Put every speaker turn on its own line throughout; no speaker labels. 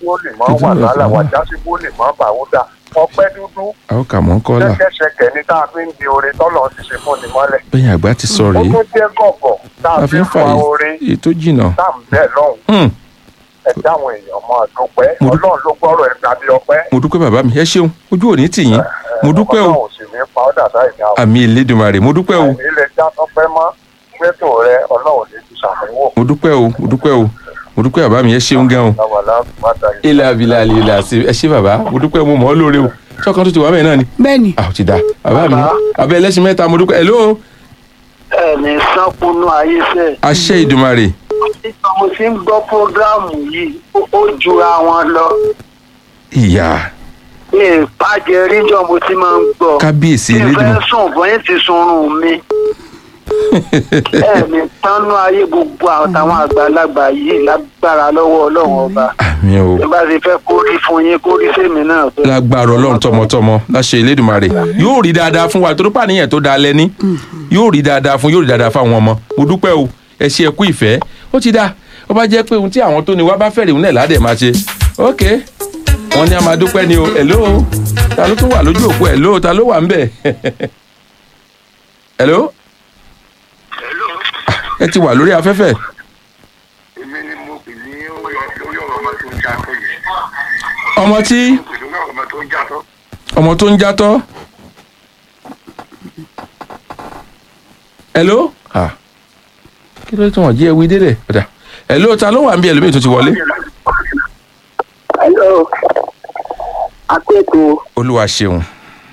ó lè mọ́ wà lálà wàjá sí ó lè mọ́ bàwúdà ọpẹ́ dúdú
a ó kà mọ́ ń kọ́là
ṣẹ́kẹ́ṣẹkẹ̀ ní tá a fi ń di orin tọ́lọ̀ ti ṣe fún ni mọ́lẹ̀.
bẹ́yìn àgbà ti sọ
ó
rèé
tún jẹ́ gọ̀gọ̀ tá
a
a
fi
fi
ń
ń
fa
fa orin
èyí tó jìnnà
tá à ń bẹ̀ lọ́hùn
Hmm,
ẹ dáwọn èèyàn mọ́ dúpẹ́
Mo dú-
ọlọ́run ló gbọ́rọ̀ ẹ̀ tàbí ọpẹ́.
mo dúpẹ́ bàbá mi ẹ ṣeun ojú òní tì yín mo dúpẹ́ o
ọlọ́run ò sì ní pa ọ́ dàda ìdá o.
àmì ìlédùmarè mo dúpẹ́ o
àìní lè já tọ́pẹ́ mọ́ gbẹ́tò rẹ ọlọ́run ní ti ṣàmúwò.
mo dúpẹ́ o mo dúpẹ́ o mo dúpẹ́ bàbá mi ẹ ṣeun gan o.
lọ́wọ́lá bàtà yìí.
ilẹ̀ abilà ilẹ̀ àti ẹ ṣé bàbá mo dúpẹ́ mo mọ̀ ọ́ lóore o ṣọ́kan tó ti wà bẹ́ẹ̀ náà ni.
bẹ́ẹ̀ni
a ò ti da bàbá mi abẹ́ ẹlẹ́sìn mẹ́ta mo dúpẹ́ hello
ẹni sápónú ayé sẹ
àṣẹ ìdùmarè
nígbà mo ti ń gbọ́ prógráàmù yìí ó- ó jura wọn lọ
ìyá
ní ìpàjẹ ríjọ mo ti máa ń gbọ́
kábíyèsí
tí n fẹ́
elédùn
sùn bọ́yìn ti sunrun mi ẹni tánú ayé gbogbo àtàwọn àgbàlagbà yìí lágbára lọ́wọ́ ọlọ́run ọba
àmì o
bí bá ti fẹ́ kórí fún yín kórí sèmi náà bẹ́ẹ̀.
lágbára ọlọ́run tọmọtọmọ láṣẹ elédùmarè yóò rí dáadáa fún wa torí pàníyàn tó da lẹ́ni yóò rí dáadáa fún yóò rí dáadáa fún àwọn ọmọ mo dúpẹ́ o ẹ ṣe ẹkú ìfẹ́ ó ti da ó bá jẹ́ pé ohun tí àwọn tó ní wá bá fẹ́rẹ̀ òun náà ládẹ̀ máa ṣe ok wọ́n ní a máa dúpẹ́ ni o hello ta ló tún wà lójú òpó hello ta ló wà ń bẹ̀ hello ẹ ti wà lórí afẹ́fẹ́
èmi ni mo pè ní lórí ọ̀rọ̀ ọmọ tó ń já tó yẹ.
ọmọ tí
pè lórí ọ̀rọ̀ ọmọ tó ń já tó.
ọmọ tó ń játọ́ hello ah kí ló tún wọ́n jí ẹwí délẹ̀ padà hello ta ló wà ń bí ẹlòmíì tó ti wọlé
hello akẹ́kọ̀ọ́
olúwa ṣeun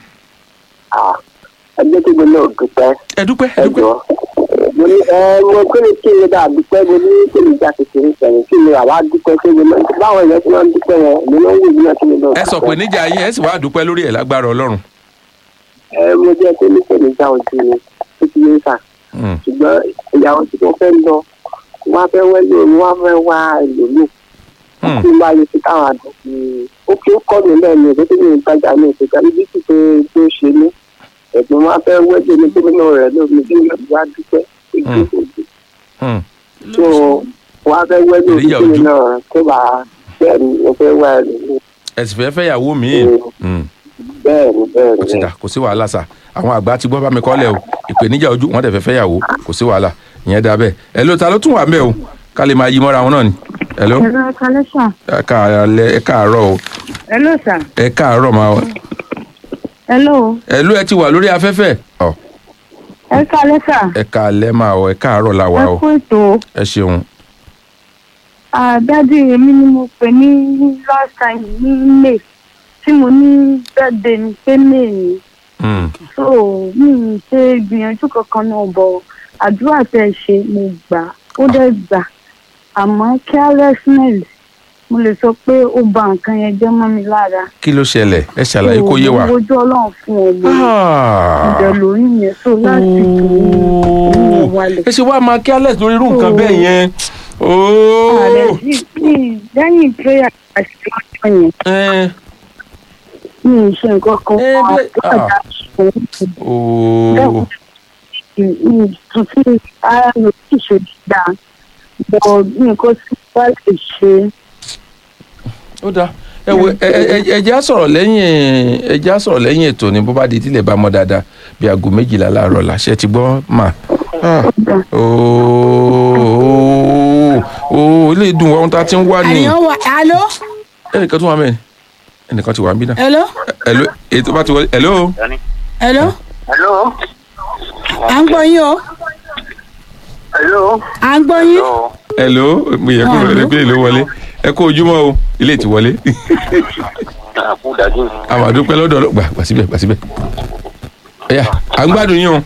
ẹgbẹ́ tí mo náà dúpẹ́
ẹ dúpẹ́ ẹ dúpẹ́
ẹjọ́ mo ní ẹ mo kí ni kí ni dáa dúpẹ́ mo ní kí ni ìjà kékeré sẹ́yìn kí ni àwa dúpẹ́ kí ni báwọn èèyàn ti máa ń dúpẹ́ yẹn èmi náà ń wò níyàn kí ni náà
ẹ sọ pé níjà yín ẹ sì wá dúpẹ́ lórí ẹ̀ lágbára ọlọ́run
ẹ mo jẹ́ pé ní kẹ́ni já ojú ni ó ti yé sà
Hmm,
ṣùgbọ́n ìyàwó tí mo fẹ́ lọ wọ́n á fẹ́ wẹ́lẹ̀ òun wọ́n á fẹ́ wá ìlòlù
hmm,
kí n bá lè fi káwọn àdùnkù ó kí ó kọ́ mi lẹ́nu ìwé tó ní ìtajà ní ìṣèjọba ibi tí pé tó ṣe ní ẹ̀gbọ́n wọn á fẹ́ wẹ́lẹ̀ ní gómìnà rẹ̀ lómi bí wọ́n wá dúpẹ́ ìgbésòdì
hmm.
tó wọ́n á fẹ́ wẹ́lẹ̀ ní
Ìrìyà ojú.
gómìnà tó bá bẹ́ẹ̀ ni mo fẹ́ wá ìlòlù
ẹ sì fẹ́ fẹ́yàwó míì Hmm,
bẹ́ẹ̀ ni bẹ́ẹ̀
kò sí
ni
dà kò sí wàhálà sà àwọn àgbà ti gbọ́ bá mi kọ́lẹ̀ o ìpèníjà ojú wọn dẹ̀ fẹ́ fẹ́yàwó kò sí wàhálà ìyẹn dá bẹ́ẹ̀ hello ta ló tún wà ń bẹ̀ o ká lè máa yí mọ́ra wọn náà ni hello
Hello, ẹ kalẹ́ sà.
ẹ káàárọ̀ ẹ káàárọ̀ o
Hello, sà.
ẹ káàárọ̀ máa
Hello,
hello ẹ ti wà lórí afẹ́fẹ́ ọ
ẹ kalẹ́ sà.
ẹ káalẹ́ máa ọ ẹ káàárọ̀ la wà
Ẹ
o
kú ètò.
ẹ ṣeun
Àdádì èmi ni mo pè ní last time ní May tí mo ní birthday ní pé May ni.
Hmm,
So mi ì ṣe ìgbìyànjú kankan náà bọ̀ àdúrà tẹ̀ ṣe mo gbà ó dẹ̀ gbà. Àmọ́ carelessness mo lè sọ pé ó ba nǹkan yẹn jẹ́ mọ́ mi lára.
kí ló ṣẹlẹ̀ ẹ ṣàlàyé kó yé wa.
Mo wojú Ọlọ́run fún ọmọ
Ah.
ìbẹ̀ lórí yẹn so láti kò ní wálé.
ẹ ṣe wá máa careless lórí irú nǹkan bẹ́ẹ̀ yẹn.
ààrẹ
Ooo.
sí ní lẹ́yìn prayer àti ọjọ́ yẹn
Ẹ,
mi ì ṣe nǹkan kan
Eh,
fún
bí-
àgbàdá ṣùgbọ́n
ooo.
mi tún sí ara mi kì í ṣe dáa bọ̀ nǹkan tí wọ́n lè ṣe
ó dáa ẹ wo ẹ ẹ ẹ jẹ́ á sọ̀rọ̀ lẹ́yìn ẹ jẹ́ á sọ̀rọ̀ lẹ́yìn ètò ní bó bá di tílẹ̀ bá mọ́ dáadáa bí aago méjìlá láàárọ̀ làṣẹ ti gbọ́ mà. Ah. ooo ooo ilé ìdùn ohun tá a ti ń wá ní.
àyàn wà alo
ẹnìkan tún wà mẹ́rin ẹnìkan ti wà ń bí náà.
hello
hello ètò bá ti wọlé hello.
hello
hello
à ń gbọ́ yín o
hello
à ń gbọ́ yín
hello mo yẹ kó
Ah,
lọ pé èlò wọlé ẹ kó ojúmọ́ o ilé ti wọlé.
àkúdàdú
àwọn àdúpẹ́ lọ́dọ̀ ọlọ́ gbà gbà síbẹ̀ gbà síbẹ̀. ẹ̀yà à ń gbádùn yín o.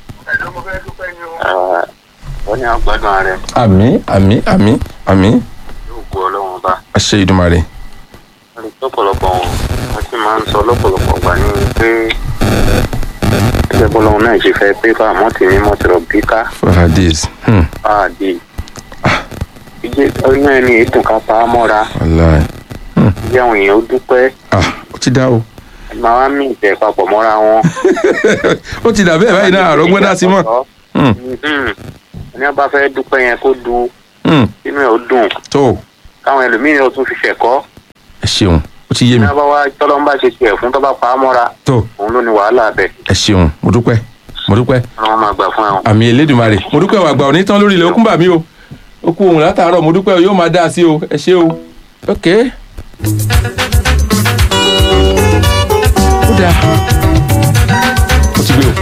wọ́n ní àgbàdùn rẹ̀
àmì àmì àmì àmì
yóò gbọ́ ọlọ́run bá
àṣẹ ìdùmarè.
lọ́pọ̀lọpọ̀ wọn wọ́n sì máa ń sọ lọ́pọ̀lọpọ̀ gbà ní pé ẹgbẹ́ bọ́lọ́run náà ṣe fẹ́ pé bá àmọ́ tì ní mọ́tìrọ̀ bí ká
for her days. Hmm.
báàdì ìdí ọyún ẹni ètò ká pa á mọ́ra
wàláì.
bí àwọn èèyàn ó dúpẹ́
ah ó ti dá o.
máa wá mí ìtẹ̀ papọ̀ mọ́ra wọn.
ó ti dà bẹ́ẹ̀ báyìí náà àrọ́gbọ́n dá sí mọ́. Hmm.
ẹni wọn bá fẹ́ dúpẹ́ yẹn kó du
Hmm.
inú ẹ̀ ó dùn
tó
káwọn ẹlòmíràn ó tún fi ṣẹ̀kọ́
ẹ ṣeun ó ti yé mi
ní abáwá tọ́lọ́mbà ṣe tiẹ̀ fún tọ́ba pa á mọ́ra
tó
òun ló ní wàhálà bẹ́ẹ̀
ẹ ṣeun mo dúpẹ́ mo dúpẹ́
ọlọ́run máa gbà fún ẹ.
àmì elédùnmarè mo dúpẹ́ wà gbà òní tán lórí ilẹ̀ okùn bà mí o ó kú ohun látàárọ̀ mo dúpẹ́ o yóò máa dá a sí o ẹ ṣé o ok. ó dáa ó ti gbé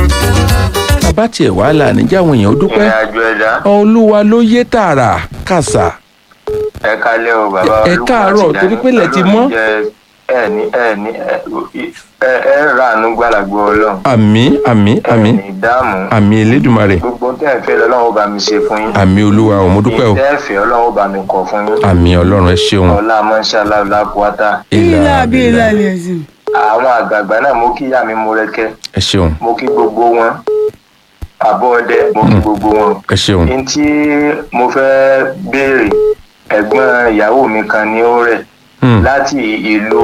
o bàbá tiẹ̀ wàhálà níjà àwọn èèyàn ó dúpẹ́
ìrìnàjò ẹ̀dá
olúwa ló yé tààrà kàṣà
ẹ kálẹ̀ o bàbá
Ẹ
olúwa
káàárọ̀,
ti
torí pé ilẹ̀ ti mọ́.
ẹ ní ẹ ní ẹ ẹ ẹ ràánú gbàlagbọ ọlọ́run
àmì àmì àmì
ẹ ní dáàmú
àmì elédùnmarè
gbogbo tẹ́ ẹ fẹ́ lọ́lọ́run ó bá mi ṣe fún yín
àmì olúwa o mo dúpẹ́ o
tẹ́ ẹ fẹ́ ọlọ́run ó bá mi kọ̀ fún yín
àmì ọlọ́run ẹ ṣeun
ọlá mọ́ṣálá lápúwátá
ilà bí ilà lè sìn.
àwọn àgbààgbà náà mo kí ìyá mi mo rẹ́kẹ́
ẹ ṣeun
mo kí gbogbo wọn àbọ̀ ọdẹ mo kí gbogbo wọn
ẹ ṣeun
n tí mo fẹ́ béèrè ẹ̀gbọ́n ìyàwó mi kan ní ó rẹ̀
Hmm.
láti ìlú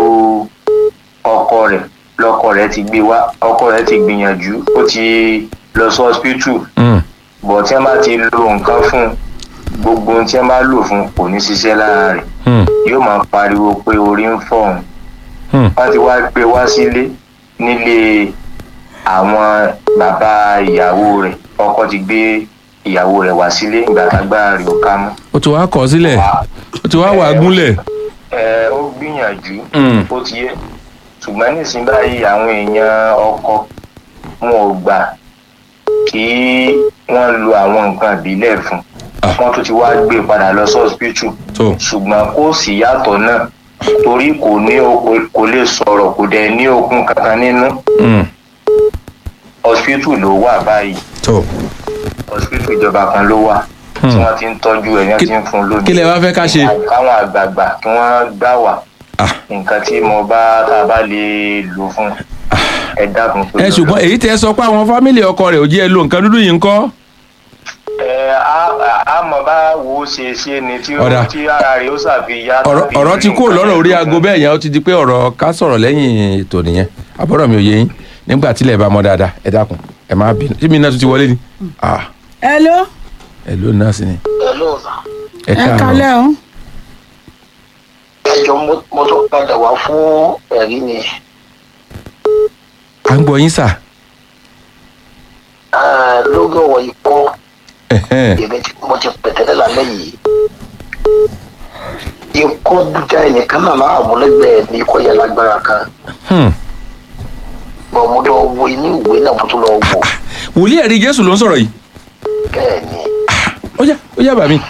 ọkọ rẹ̀ lọkọ rẹ̀ ti gbé wá ọkọ rẹ̀ ti gbìyànjú ó ti lọ sí hospital
Hmm.
bọ̀ tí wọ́n bá ti lo nǹkan fún un gbogbo ohun tí wọ́n bá lò fún un kò ní ṣiṣẹ́ lára rẹ̀
Hmm.
yóò máa pariwo pé orí ń fọ́ òun
Hmm.
wọ́n ti wá gbé wá sílé nílé àwọn bàbá ìyàwó rẹ̀ ọkọ ti gbé ìyàwó rẹ̀ wá sílé ìgbà tágbára rẹ̀ ò ká mọ́
ó ti wá kọ sílẹ̀ ó ti wá wà á gúnlẹ̀
ẹ ó gbìyànjú
Mm.
ó ti yẹ ṣùgbọ́n nísìnyí báyìí àwọn èèyàn ọkọ wọn ò gbà kí wọ́n lo àwọn nǹkan ìbílẹ̀ fún
Ah.
wọ́n tún ti wá gbé padà lọ sí hospital
tó
ṣùgbọ́n kò sí yàtọ̀ náà torí kò ní okun kò lè sọ̀rọ̀ kò dẹ̀ ní okun kankan nínú
Hmm.
hospital ló wà báyìí
tó
hospital ìjọba kan ló wà tí
Hmm.
wọ́n ti ń tọ́jú ẹ̀ ní wọ́n
Kí-
ti ń fún un lónìí
kí lẹ wá fẹ́ ká ṣe
káwọn àgbààgbà kí wọ́n gbà wá
Ah.
nǹkan tí mo bá tá a bá lè lò fún ẹ dákun pé
ẹ ṣùgbọ́n èyí tẹ́ ẹ sọ pé àwọn fámìlì ọkọ rẹ̀ ò jẹ́ ẹ lo nǹkan dúdú yìí ń kọ́
ẹ á- á mọ̀ bá wo ṣe ṣe ni tí ó
Ọ̀dà.
tí ara rẹ̀ ó ṣàfihàn
ọ̀rọ̀ ọ̀rọ̀ ti kúrò lọ́rọ̀ orí aago bẹ́ẹ̀ yẹn ó ti di pé ọ̀rọ̀ ká sọ̀rọ̀ lẹ́yìn ètò nìyẹn àbọ̀rọ̀ mi ò yé yín nígbà tílẹ̀ bá mọ́ dáadáa ẹ dákun ẹ má bínú tí mi náà tún ti wọlé ni Ah,
hello
ẹ ló náà sí ni ẹ
ẹ
káàárọ̀
kalẹ́ o.
ẹjọ mo tún padà wá fún ẹrí ni
à ń gbọ́ yín sà
Ah, lórí ọ̀rọ̀ ikọ́
Ẹ̀hẹ́n.
èmi tí mo ti pẹ̀tẹ́lẹ̀ lálẹ́ yìí ikọ́ dúdá ẹnìkan náà máa mú lẹ́gbẹ̀ẹ́ ní ikọ́ yẹn lágbára kan
Hmm.
bọ̀ mo lọ wo inú ìwé náà mo tún lọ wò
wòlíì ẹ̀rí jésù ló ń sọ̀rọ̀ yìí
bẹ́ẹ̀ ni
ó yá ó yá bà mí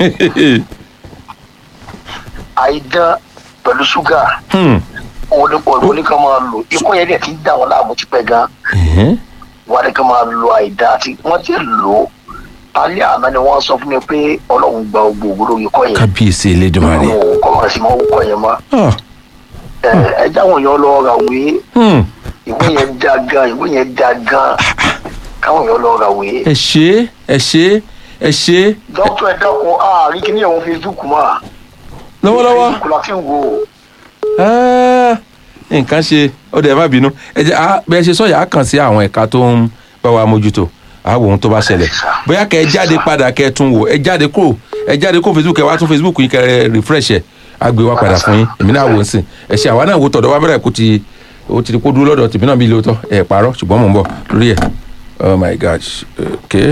àìdán pẹ̀lú ṣúgà
Hmm.
òun ní òun ní ká máa lò ikọ́ yẹn dẹ̀ ti ń dà wọ́n láàmú ti pẹ́ gan
Ẹ̀hẹ́n.
wọ́n ní ká máa lo àìdá àti wọ́n ti lò ó alẹ́ àná ni wọ́n sọ fún mi pé ọlọ́run gba gbogbo òwúrò ikọ́ yẹn
kábíyèsí elédùnmarè
ọlọ́run kọ́ máa sì máa wúkọ́ yẹn mọ́
Ah.
ẹ ẹ jáwọn èèyàn lọ ra òwe
Hmm.
ìwé yẹn dá gan ìwé yẹn dá gan káwọn èèyàn lọ ra òwe.
ẹ ṣe ẹ ṣe ẹ ṣe
dókítà ẹ dákun àárín kí ni ẹ̀wọ̀n facebook mọ́
lọ́wọ́lọ́wọ́
facebook la fi ń wò ó.
Ah, nǹkan ṣe ó dẹ̀ má bínú ẹ jẹ́ ah, bẹ́ẹ̀ ṣe sọ̀yà á kàn sí àwọn ẹ̀ka tó ń bá wa mójútó àwọ̀ ohun tó bá ṣẹlẹ̀ bóyá kẹ́ ẹ jáde padà kẹ́ ẹ tún wò ẹ jáde kúrò ẹ jáde kó facebook ẹ wá tún facebook yín kẹ́ ẹ refresh ẹ á gbé wá padà fún yín èmi náà wò ó sìn ẹ ṣe àwa náà wò tọ̀dọ̀ wa bẹ̀rẹ̀ kó ti ó ti di kó dúró lọ́dọ̀ tèmi náà bí lóòótọ́ ẹ parọ́ ṣùgbọ́n mò ń bọ̀ lórí ẹ̀ oh my gosh okay.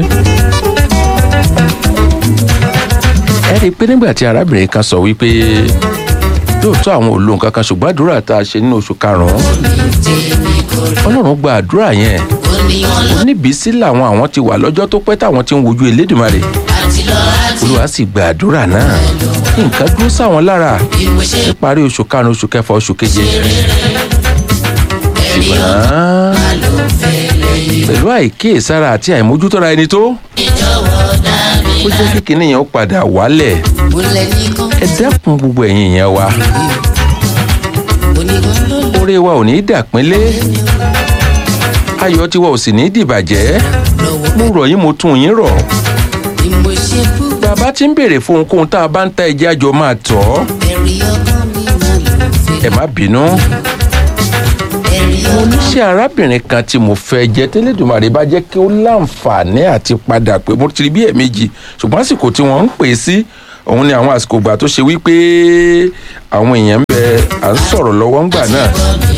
ẹ rí i pé nígbà tí arábìnrin kan sọ wípé lóòótọ́ àwọn ò lo nǹkan kan ṣùgbọ́n àdúrà tá a ṣe nínú oṣù karùn-ún ọlọ́run gba àdúrà yẹn oníbísí làwọn àwọn ti wà lọ́jọ́ tó pẹ́ táwọn ti ń wojú elédùnmarè olúwa sì gba àdúrà náà nǹkan dúró sáwọn lára níparí oṣù karùn-ún oṣù kẹfà oṣù keje ṣùgbọ́n pẹ̀lú àìkíyèsára àti àìmójútọ́ra ẹni tó ó jẹ́ kí kinní yẹn ó padà wálẹ̀ ẹ dẹ́kun gbogbo ẹ̀yin yẹn wa oore wa ò ní í dàpínlé ayọ̀ tiwa ò sì ní í dìbàjẹ́ mo rọ̀ yín mo tún yín rọ̀ bàbá tí ń béèrè fún ohunkóhun tá a bá ń ta ẹjẹ́ àjọ máa tọ̀ ọ́ ẹ má bínú mo níṣẹ́ arábìnrin kan tí mo fẹ́ jẹ́ tẹ́lẹ̀dùmarè bá jẹ́ kí ó láǹfààní àti padà pé mo ti rí bí ẹ̀ẹ̀mejì ṣùgbọ́n àsìkò tí wọ́n ń pè é sí òun ni àwọn àsìkò ìgbà tó ṣe wípé àwọn èèyàn ń bẹ à ń sọ̀rọ̀ lọ́wọ́ ńgbà náà.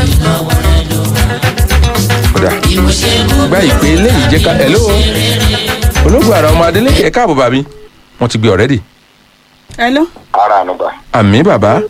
kódà gba ìpè eléyìí jẹ́ ká hello ológun àrà ọmọ adélèké ẹ káàbọ̀ bàbí wọ́n ti gbé ọ̀rẹ́dì
hello.
ara ànúgbà
àmì bàbá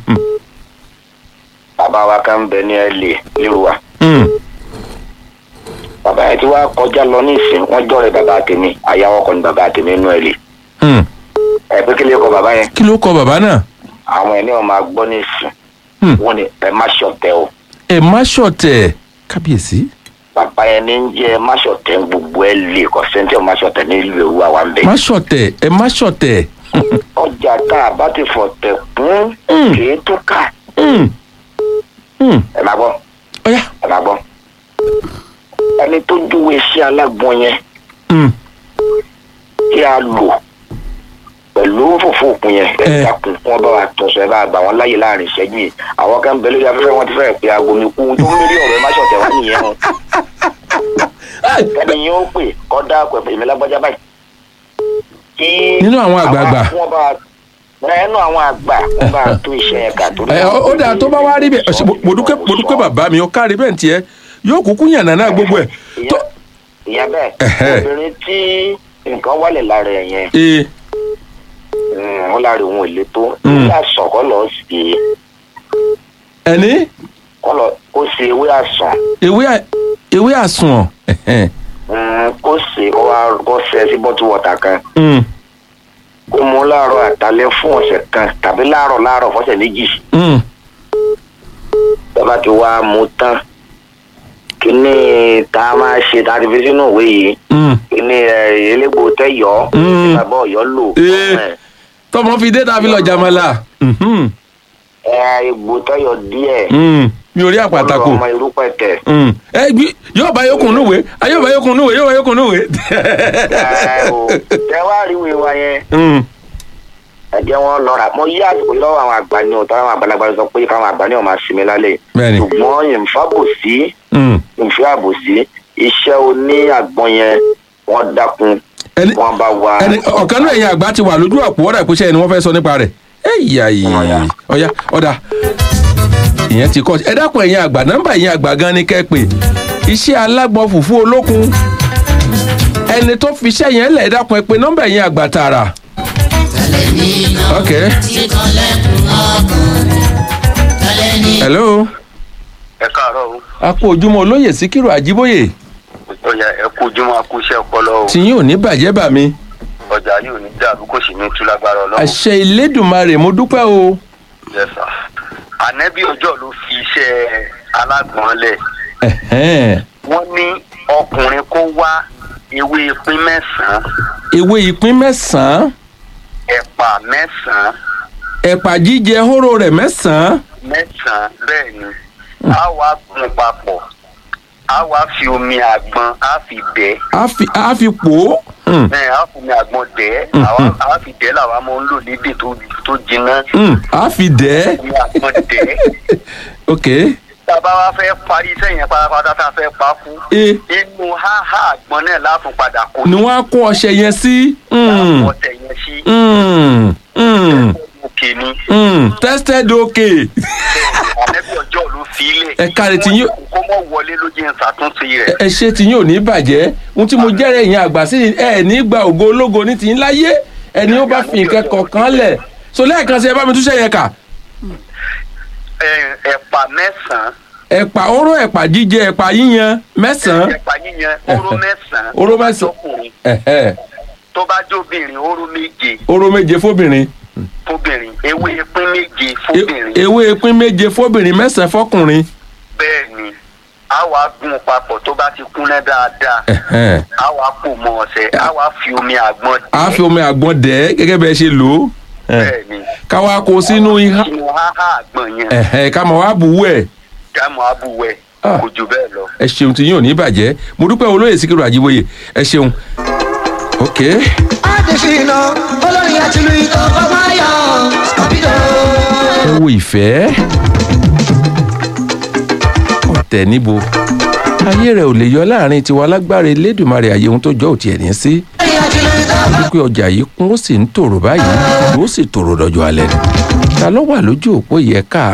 bàbá wa kan ń bẹ ní ẹlẹ lérò wa
Hmm,
bàbá yẹn ti wá kọjá lọ ní ìsìn wọn jọrẹ bàbá tèmi àyàwó kọ ní bàbá tèmi nínú ẹlẹ
hmm.
ẹ pé kí lè kọ bàbá yẹn
kí ló kọ bàbá náà
àwọn ẹni wọn máa gbọ́ ní ìsìn
Hmm.
wọn ni ẹ má ṣọ̀tẹ̀ o
ẹ má ṣọ̀tẹ̀ kábíyèsí
bàbá yẹn ní ń jẹ ẹ má ṣọ̀tẹ̀ ń gbogbo ẹ lè kọ sẹńtì ọ má ṣọ̀tẹ̀ ní ìlú ewu àwa ń bẹ.
má ṣọ̀tẹ̀ ẹ má ṣọ̀tẹ̀
ọjà tá a bá ti fọ̀tẹ̀ kún
Hmm.
kì í tó ká
Hmm, hmm.
ẹ máa gbọ́
ọ̀yá
ẹ máa gbọ́ ẹni tó júwe sí alágbọn yẹn
Hmm,
tí a lò pẹ̀lú fòfò òkun yẹn ẹ
Eh.
dákun wọn bá wa tún sọ ẹ bá gbà wọn láyè láàrin ìṣẹ́jú yìí àwọn kan bẹ lórí afẹ́fẹ́ wọn ti fẹ́ẹ̀ pé aago mi kú tó ń lórí ọ̀rọ̀ ẹ má ṣọ̀tẹ̀ wá nìyẹn o ẹni yẹn ó pè kọ́ dá pẹ̀pẹ̀ èmi lágbájá báyìí. kí
Nínú àwọn àgbààgbà.
wọn bá nínú àwọn àgbà wọn bá tún iṣẹ́ yẹn kà tó
ẹ ó ó dáa tó bá wá rí bẹ́ẹ̀ ọ̀sẹ̀, mo- mo dúpẹ́ mo dúpẹ́ bàbá mi ó kárí bẹ́ẹ̀ tiẹ̀ yóò kúkú yànnà náà gbogbo ẹ̀ tó
ìyá bẹ́ẹ̀
Ẹ̀hẹ́.
obìnrin tí nǹkan wálẹ̀ lára ẹ̀ yẹn
ee
mm, wọn lára òun èlé tó
Mm.
ewé àsàn kọ́ lọ sí
ẹni
kọ́ lọ kó ṣe ewé àsàn
ewé à- ewé àsùnwọ̀n ẹ̀hẹ́n,
mm, kó ṣe kó wá kó ṣe sí bọ́tù wọ̀tà kan
hmm,
kó mú láàárọ̀ àtàlẹ́ fún ọ̀sẹ̀ kan tàbí láàárọ̀ láàárọ̀ fọ́sẹ̀ méjì
hmm.
bàbá ti wá mú tán kíní tá a máa ṣe tá a ti fi sínú ìwé yìí
hmm.
kíní ẹ, elégbò tẹ́yọ̀
Mm.
bàbá ọ̀yọ́ lò
Ee.
ẹ,
tọmọ fi dé tàbí lọ jamala Mhm,
ẹ, egbò tẹ́yọ̀ díẹ̀
hmm. mi ò rí àpàtàkò
ọmọ irúpẹ̀ tẹ̀
Hmm. ẹ gbí yóò bá yókùn núwèé ayé yóò bá yókùn núwèé yóò bá yókùn núwèé.
ẹ o tẹ wá rí ìwé wa yẹn
Hmm,
ẹ jẹ́ wọn lọ́ra mo yí àsìkò yìí lọ́wọ́ àwọn àgbà ni o tọ́wọ́ àwọn àgbàlagbà sọ pé káwọn àgbà ni ọ̀ máa sinmi lálẹ́
Bẹ́ẹ̀ni.
ṣùgbọ́n ìfábòsí
hmm.
ìfẹ́ àbòsí iṣẹ́ oní àgbọn yẹn wọ́n dákun
ẹni
wọ́n bá wa
ẹni ọ̀kan náà ẹ̀yìn àgbà ti wà lójú àpò ọ̀dà ìpèsè ẹni wọ́n fẹ́ sọ nípa rẹ̀ ẹ̀yà yìí ọ̀yà ọ̀dà ìyẹn ti kọ́ ẹ dákun ẹ̀yìn àgbà nọ́mbà ẹ̀yìn àgbà gan ni kẹ́ pé iṣẹ́ alágbọ̀n fùfú olókun ẹni tó fi iṣẹ́ yẹn lẹ̀ ẹ dákun ẹ pé nọ́mbà ẹ̀yìn àgbà tààrà. ok hello
ẹ káàárọ̀ o
a kú ojúmọ́ olóyè síkírù àjíbóyè
ó yẹ ẹ kú ojúmọ́ a kú iṣẹ́ ọpọlọ o
tìyín ò ní bàjẹ́ bà mí
ọjà yìí ò ní dàrú kò sì ní tú lágbára ọlọ́run
àṣẹ ìlédùmarè mo dúpẹ́ o.
yẹsà ànẹ́bí ọjọ́ ló fi iṣẹ́ alágbọ̀n lẹ̀
Ẹ̀hẹ́n.
wọ́n ní ọkùnrin kó wá ewé pín mẹ́sàn-án
ewé ìpín mẹ́sàn-án
ẹ̀pà mẹ́sàn-án
ẹ̀pà jíjẹ hóró rẹ̀ mẹ́sàn-án
mẹ́sàn-án bẹ́ẹ̀ ni a wá gun papọ̀ a wá fi omi àgbọn a fi bẹ́ẹ̀
á fi á fi pò ó. Hmm,
ẹ a fi omi àgbọn dẹ̀ ẹ́ àwa- a fi dẹ̀ ẹ́ làwa máa ń lò lédè tó tó jiná
hmm, á fi dẹ̀ ẹ́.
omi àgbọn dẹ̀ ẹ́
ok
tá a bá wá fẹ́ parí iṣẹ́ yẹn pátápátá tá a fẹ́ pa kú
e
inú háhá àgbọn náà látún padà kó
ni wọ́n á kó ọṣẹ yẹn sí. Hmm,
ọ̀tẹ̀ yẹn sí
hmm, hmm,
òkè ni
hmm, tested ok.
ànẹ́bí ọjọ́ ló fi ilẹ̀
Ẹ káre tí yín-
kó mọ̀ wọlé ló jẹ́ ṣàtúnṣe rẹ̀
ẹ ṣe tí yín ò ní bàjẹ́ ohun tí mo jẹ́rẹ̀ yín àgbà sí ni ẹ ní gba ògo ológo ní tìyín láyé ẹni ó bá fi nǹkan kọ̀ọ̀kan lẹ̀ so lẹ́ẹ̀kan sí ẹ bá mi túṣẹ́ yẹn kà
Ẹ- ẹ̀pà mẹ́sàn-án
ẹ̀pà oró ẹ̀pà jíjẹ ẹ̀pà yíyan mẹ́sàn-án
ẹ̀pà yíyan oró mẹ́sàn-án
Oró
tó bá
mẹ́sàn-án.
jọkùnrin,
ẹ̀hẹ́,
tó bá jóbìnrin oró méje
oró méje fóbìnrin
fóbìnrin ewé pín méje
E-
fóbìnrin
ewé pín méje fóbìnrin mẹ́sàn-án fọkùnrin
bẹ́ẹ̀ ni a wá gún papọ̀ tó bá ti kúnná dáadáa
ẹ̀hẹ́n.
a wá pò mọ́ ọ̀sẹ̀ a wá fi omi àgbọn
a fi omi àgbọn dẹ̀ ẹ́ gẹ́gẹ́ bẹ́ẹ̀ ṣe lò ó ẹ̀,
bẹ́ẹ̀ ni
ká wá kó sínú ihá
sínú háhá àgbọn yẹn
ẹ̀hẹ́, ká mọ̀ wá bùwú ẹ̀
jámọ̀ abúwẹ̀
Ah.
kò jù bẹ́ẹ̀ lọ.
ẹ ṣeun tí yín ò ní bàjẹ́ mo dúpẹ́ olóyè síkírù àjíwòye ẹ ṣeun ok
Adesina, olórin àtìlú ikọ̀ fọmáyà, Scorpido.
ẹ wo ìfẹ́ ọ̀tẹ̀ níbo ayé rẹ̀ ò lè yọ láàrin tiwa lágbára elédùnmarè àyè ohun tó jọ òtí ẹ̀ ní sí
Olórin àtìlú ikọ̀
wípé ọjà yìí kún ó sì ń tòrò báyìí ó sì tòrò dọjọ́ alẹ́ ni ta ló wà lójú òpó yẹ ká